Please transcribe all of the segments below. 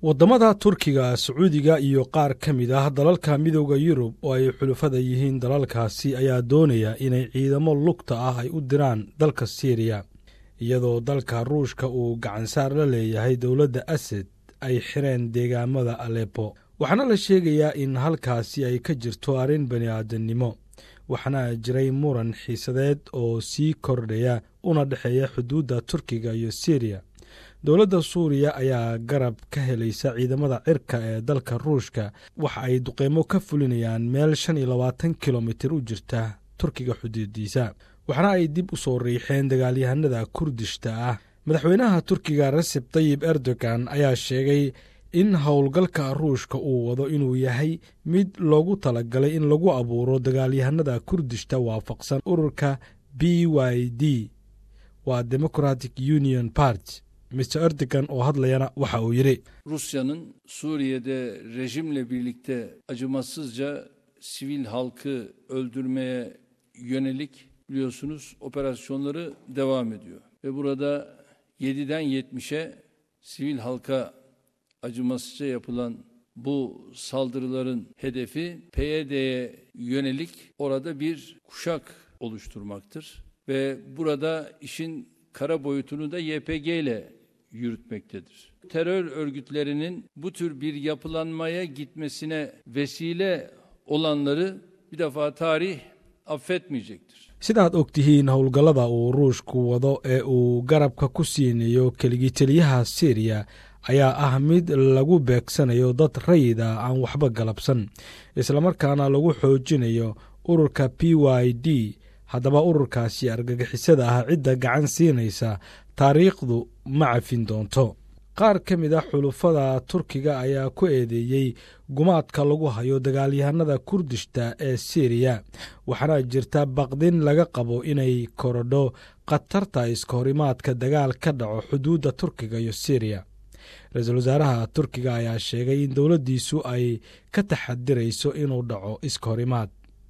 waddamada turkiga sacuudiga iyo qaar ka mid ah dalalka midooda yurub oo ay xulufada yihiin dalalkaasi ayaa doonaya inay ciidamo lugta ah ay u diraan dalka siiriya iyadoo dalka ruushka uu gacansaar la leeyahay dowladda asad ay xireen deegaamada alepo waxaana la sheegayaa in halkaasi ay ka jirto arrin bani aadamnimo waxaana jiray muran xiisadeed oo sii kordhaya una dhexeeya xuduudda turkiga iyo siriya dowladda suuriya ayaa garab ka helaysa ciidamada cirka ee dalka ruushka waxa ay duqeymo ka fulinayaan meel shan iyo labaatan kilomitir u jirta turkiga xuduudiisa waxaana ay dib u soo riixeen dagaalyahanada kurdishta ah madaxweynaha turkiga reseb tayib erdogan ayaa sheegay in howlgalka ruushka uu wado inuu yahay mid loogu talagalay in lagu abuuro dagaalyahanada kurdishta waafaqsan ururka b y d waa democratic union part mr erdogan oo hadlayana waxa uu yidhi Rusya'nın Suriye'de rejimle birlikte acımasızca sivil halkı öldürmeye yönelik biliyorsunuz operasyonları devam ediyor. Ve burada 7'den 70'e sivil halka acımasızca yapılan bu saldırıların hedefi PYD'ye yönelik orada bir kuşak oluşturmaktır. Ve burada işin kara boyutunu da YPG ile yürütmektedir. Terör örgütlerinin bu tür bir yapılanmaya gitmesine vesile olanları bir defa tarih affetmeyecektir. sidaad og tihiin howlgallada uu ruushku wado ee uu garabka ku siinayo keligii teliyaha siriya ayaa ah mid lagu beegsanayo dad rayida aan waxba galabsan islamarkaana lagu xoojinayo ururka p y d haddaba ururkaasi argagixisada ah cidda gacan siinaysa taariikhdu ma cafin doonto qaar ka mid a xulufada turkiga ayaa ku eedeeyey gumaadka lagu hayo dagaalyahanada kurdishta ee siriya waxaana jirta baqdin laga qabo inay korodho khatarta iskahorimaadka dagaal ka dhaco xuduudda turkiga iyo siriya ra-iisul wasaaraha turkiga ayaa sheegay in dowladdiisu ay ka taxadirayso inuu dhaco iskahorimaad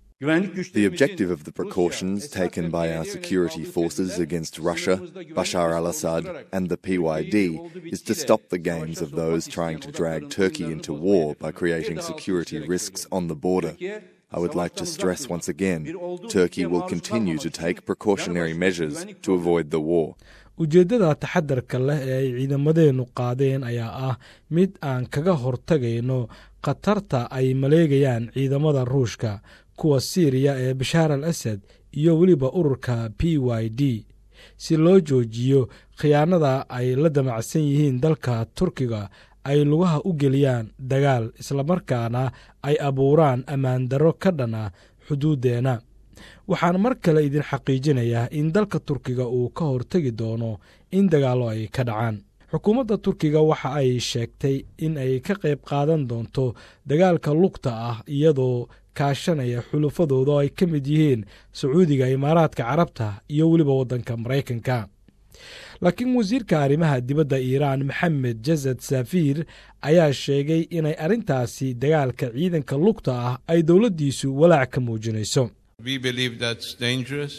The objective of the precautions taken by our security forces against Russia, Bashar al Assad, and the PYD is to stop the games of those trying to drag Turkey into war by creating security risks on the border. I would like to stress once again Turkey will continue to take precautionary measures to avoid the war. ujeeddada taxadarka leh ee ay ciidamadeennu qaadeen ayaa ah mid aan kaga hortagayno khatarta ay maleegayaan ciidamada ruushka kuwa siiriya ee bashaar al asad iyo weliba ururka p y d si loo joojiyo khiyaanada ay la damacsan yihiin dalka turkiga ay lugaha u geliyaan dagaal islamarkaana ay abuuraan ammaandarro ka dhan ah xuduuddeenna waxaan mar kale idin xaqiijinayaa in dalka turkiga uu ka hortegi doono in dagaallo ay ka dhacaan xukuumadda turkiga waxa ay sheegtay in ay ka qayb qaadan doonto dagaalka lugta ah iyadoo kaashanaya xulufadooda oo ay ka mid yihiin sacuudiga imaaraadka carabta iyo weliba waddanka maraykanka laakiin wasiirka arrimaha dibadda iiraan maxamed jasad safiir ayaa sheegay inay arrintaasi dagaalka ciidanka lugta ah ay dowladdiisu walaac ka muujinayso We believe that's dangerous.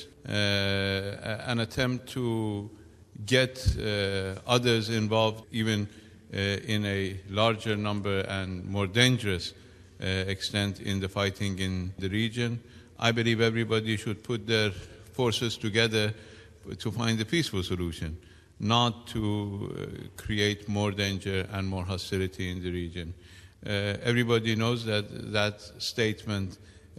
Uh, an attempt to get uh, others involved, even uh, in a larger number and more dangerous extent in the fighting in the region. I believe everybody should put their forces together to find a peaceful solution, not to create more danger and more hostility in the region. everybody knows that that statement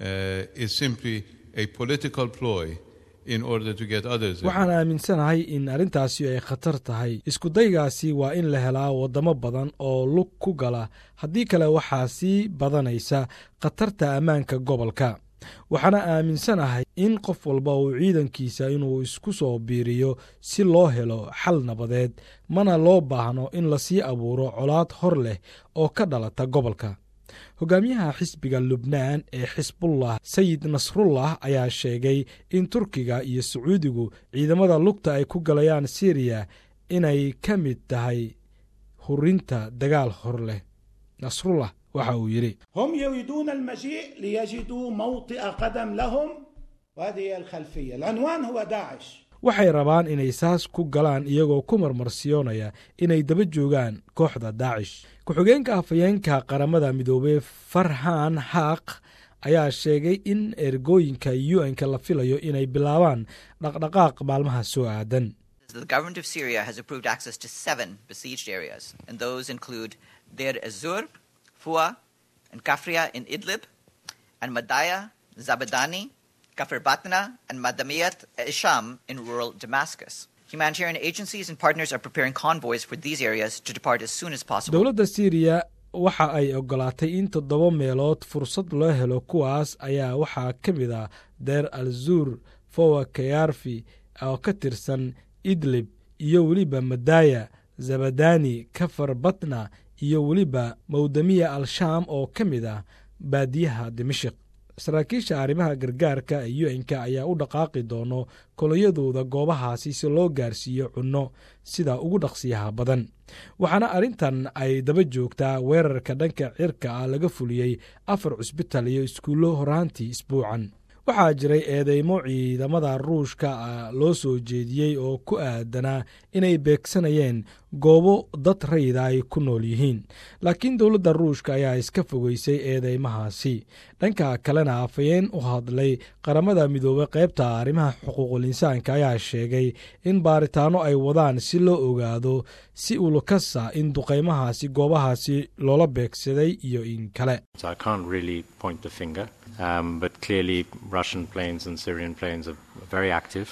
is simply a political ploy in order to get others. waxaan aaminsanahay in arrintaasi ay khatar tahay iskudaygaasi waa in la helaa waddamo badan oo lug ku gala haddii kale waxaa sii badanaysa khatarta ammaanka gobolka waxaana aaminsanahay in qof walba uu ciidankiisa inuu isku soo biiriyo si loo helo xal nabadeed mana loo baahno in lasii abuuro colaad hor leh oo ka dhalata gobolka hogaamiyaha xisbiga lubnaan ee xisbullah sayid nasrullah ayaa sheegay in turkiga iyo sacuudigu ciidamada lugta ay ku galayaan siriya inay ka mid tahay hurinta dagaal hor leh nasrullah waxa uu yidhi هم يريدون المجيء ليجدوا موطئ قدم لهم وهذه هي الخلفية العنوان هو داعش waxay rabaan inay saas ku galaan iyagoo ku marmarsiyoonaya inay daba joogaan kooxda daacish ku-xigeenka afhayeenka qaramada midoobey farhan haaq ayaa sheegay in ergooyinka u-n-ka la filayo inay bilaabaan dhaqdhaqaaq maalmaha soo aadan The government of Syria has approved access to seven besieged areas, and those include Deir Ezur, Fua, and Kafria in Idlib, and Madaya, Zabadani, Kafir Batna, and Madamiyat Isham in rural Damascus. Humanitarian agencies and partners are preparing convoys for these areas to depart as soon as possible. dowladda syriya waxa ay ogolaatay in toddoba meelood fursad loo helo kuwaas ayaa waxaa ka mid ah deer al zur fowa kayarfi oo ka tirsan idlib iyo weliba madaya zabadani kafar batna iyo weliba mawdamiya al-shaam oo ka mid ah baadiyaha dimashik saraakiisha arrimaha gargaarka ee u-n-ka ayaa u dhaqaaqi doono koloyadooda goobahaasi si loo gaarsiiyo cunno sida ugu dhaqsiyaha badan waxaana arrintan ay daba joogtaa weerarka dhanka cirka ah laga fuliyey afar cusbital iyo iskuullo horaantii isbuucan waxaa jiray eedeymo ciidamada ruushka loo soo jeediyey oo ku aadanaa inay beegsanayeen goobo dad rayda ay ku nool yihiin laakiin dowladda ruushka ayaa iska fogeysay eedeymahaasi dhanka kalena afhayeen u hadlay qaramada midoobey qaybta arrimaha xuquuqul insaanka ayaa sheegay in baaritaano ay wadaan si loo ogaado si ulukasa in duqaymahaasi goobahaasi loola beegsaday iyo in kale Um, but clearly, Russian planes and Syrian planes are very active,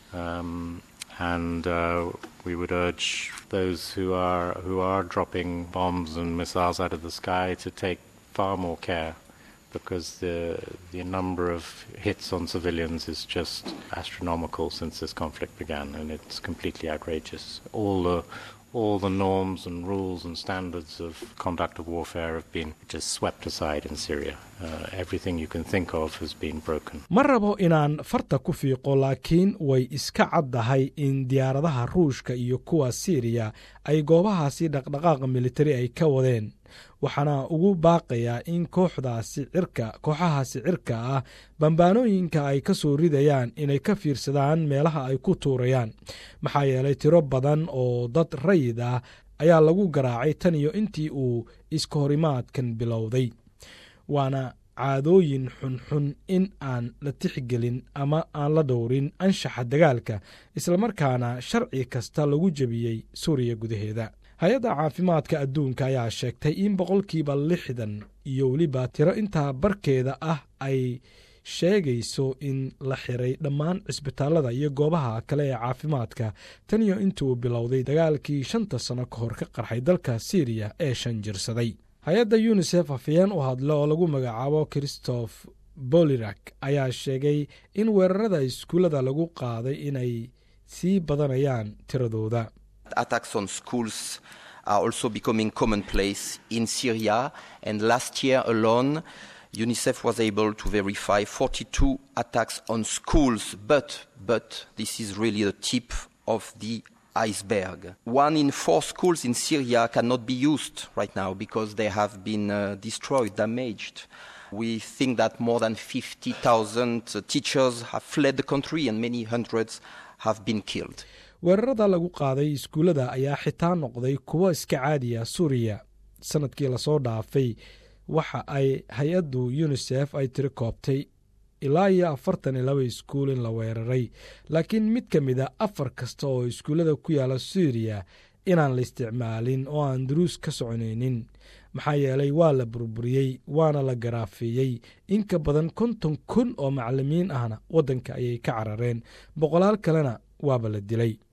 um, and uh, we would urge those who are who are dropping bombs and missiles out of the sky to take far more care, because the the number of hits on civilians is just astronomical since this conflict began, and it's completely outrageous. All the all the norms and rules and standards of conduct of warfare have been just swept aside in Syria. Uh, everything you can think of has been broken. ma rabo inaan farta ku fiiqo laakiin way iska caddahay in diyaaradaha ruushka iyo kuwa siiriya ay goobahaasi dhaqdhaqaaqa militari ay ka wadeen waxaana ugu baaqayaa in kooxdaasi cirka kooxahaasi cirka ah bambaanooyinka ay ka soo ridayaan inay ka fiirsadaan meelaha ay ku tuurayaan maxaa yeelay tiro badan oo dad rayid ah ayaa lagu garaacay tan iyo intii uu iska horimaadkan bilowday waana caadooyin xunxun in aan la tixgelin ama aan la dhowrin anshaxa dagaalka islamarkaana sharci kasta lagu jebiyey suuriya gudaheeda hay-adda caafimaadka adduunka ayaa sheegtay in boqolkiiba lixdan iyo weliba tiro intaa barkeeda ah ay sheegayso in la xiray dhammaan cisbitaalada iyo goobaha kale ee caafimaadka tan iyo intuu bilowday dagaalkii shanta sano ka hor ka qarxay dalka siiriya ee shan jirsaday hay-adda yunisef afayeen u hadle oo lagu magacaabo christoph bolirak ayaa sheegay in weerarada iskuullada lagu qaaday inay sii badanayaan tiradooda attacks on schools are also becoming commonplace in Syria. And last year alone, UNICEF was able to verify 42 attacks on schools. But, but this is really the tip of the iceberg. One in four schools in Syria cannot be used right now because they have been uh, destroyed, damaged. We think that more than 50,000 teachers have fled the country and many hundreds have been killed. weerarada lagu qaaday iskuullada ayaa xitaa noqday kuwo iska caadiya suuriya sanadkii lasoo dhaafay waxa ay hay-addu yunisef ay tiri koobtay ilaa iyo afartan iyo laba iskuul in la weeraray laakiin mid ka mid a afar kasta oo iskuullada ku yaala suuriya inaan la isticmaalin oo aan duruus ka soconaynin maxaa yeelay waa la burburiyey waana la garaafeeyey in ka badan konton kun oo macalimiin ahna waddanka ayay ka carareen boqolaal kalena waaba la dilay